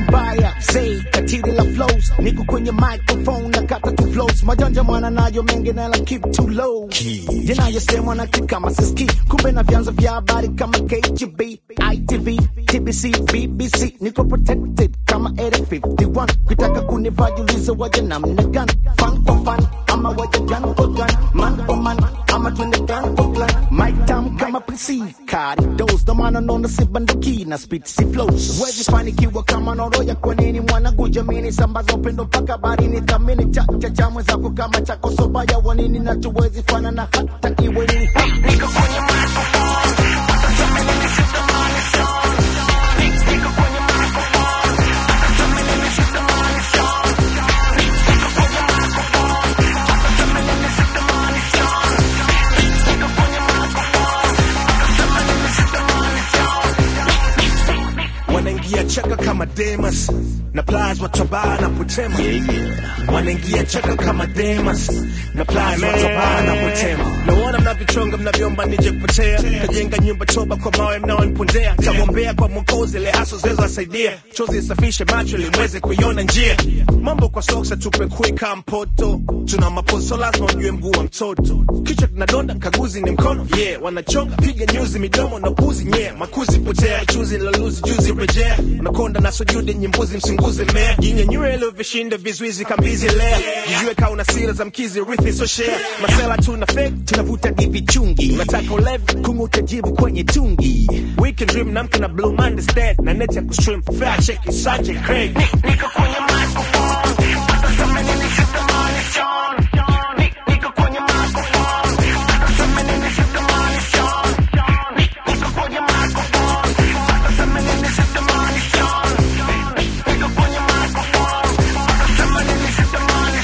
mbaya say katili la flows niko kwenye microphone na kata tu flows majanja mwana nayo mengi na la keep too low yanayosemwa na kama siski kumbe na vyanzo vya habari kama KGB ITV TBC BBC niko protected kama 851 kitaka kunivajuliza waje namna gani fan kwa fan ama waje gun kwa gun man kwa man ama twende gun kwa clan mic tam kama PC kari dos ndo maana naona si banduki na speed si flows wezi fanikiwa kama noroya kwa nini mwanangu jamini sambaza upendo mpaka barini thamini cha cha cha mwenzako kama chako sobaya wanini na tuwezi fana na hata iwe nini niko kwenye microphone wanaingia chaka kama Demas na Plies watobaa na Putema wanaingia chaka kama Demas na Plies watobaa na Putema naona mnavichonga mnavyomba nije kupotea kajenga nyumba choba kwa mawe mnaonipondea tamwombea kwa mwokozi ile haso zezo asaidia chozi isafishe macho ili mweze kuiona njia mambo kwa soksa tupe kuika mpoto tuna maposo lazima ujue mguu wa mtoto kichwa kinadonda kaguzi ni mkono yeah wanachonga piga nyuzi midomo na puzi yeah makuzi potea chuzi loluzi juzi rejea unakonda na sujudi nyimbuzi msinguzi mmea jinyenyue leo vishinda vizuizi kambizi lea jijue kaa una sira za mkizi rithi so share masela tuna fake tunavuta divi chungi unataka ulevi kung'uta jivu kwenye tungi weekend dream namka na blue monday stat na net ya kustream fair check isanje craig niko kwenye microphone hata sema nini sitamani Sean Ni- niko kwenye microphone hata sema nini sitamani Sean Ni- niko kwenye microphone hata sema nini sitamani Sean niko kwenye microphone hata sema nini sitamani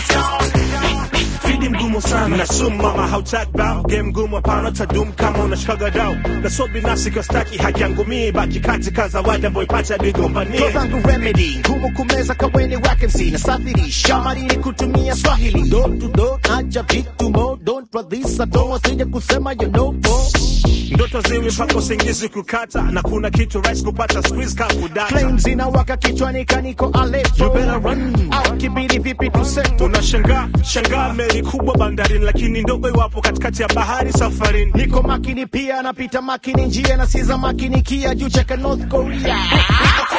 Sean fidi mgumu sana na sumu mama hautaki bao game ngumu hapana tadum kama unashikaga dau na so binafsi kwa staki haki yangu mii baki katika zawadi ambayo ipata nigombanie zangu remedy ngumu kumeza kaweni wakensi na safirisha marini kutumia swahili do to do acha vitu mo don't radhisa tomo sija kusema you know po ndoto ziwi mpaka usingizi kukata na kuna kitu rahisi kupata squeeze ka kudata flames inawaka kichwani kaniko Aleppo You better run. au kibidi vipi tuseto unashangaa shangaa meli kubwa bandarini lakini ndogo iwapo katikati ya bahari safarini niko makini pia napita makini njia na siza makini kia juu cheka North Korea niko